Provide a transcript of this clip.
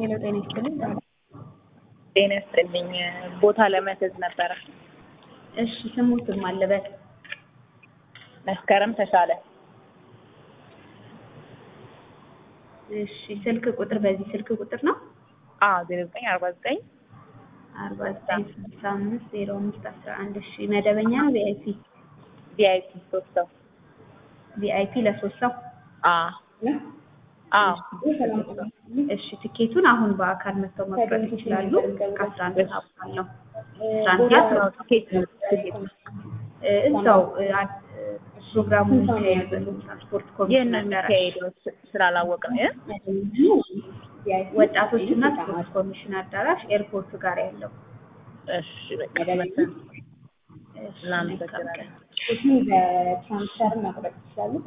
ሄሎ ጤና ይስጥልኝ። ጤና ይስጥልኝ። ቦታ ለመያዝ ነበረ። እሺ ስሙትም አለበት መስከረም ተሻለ። እሺ ስልክ ቁጥር በዚህ ስልክ ቁጥር ነው አዎ ዜሮ ዘጠኝ አርባ ዘጠኝ አርባ ዘጠኝ ስልሳ አምስት ዜሮ አምስት አስራ አንድ እሺ መደበኛ ነው ቪአይፒ ቪአይፒ ሶስት ሰው ቪአይፒ ለሶስት ሰው አዎ አዎ እሺ ትኬቱን አሁን በአካል መጥተው መቁረጥ ይችላሉ ከአስራ አንድ ሰዓት ባለው አስራ አንድ ሰዓት ነው ትኬት ትኬት እ እዛው እ አ- ፕሮግራሙ የሚካሄድበት ትራንስፖርት ይህን ኮሚሽን አዳራሽ የሚካሄደው ስ- ስላላወቅን እ? ወጣቶችና ስፖርት ኮሚሽን አዳራሽ ኤርፖርት ጋር ያለው እሺ በቃ መሰለኝ። እሺ፣ እናመሰግናለን። መልካም ቀን። በትራንስፈር መቁረጥ ይችላሉ።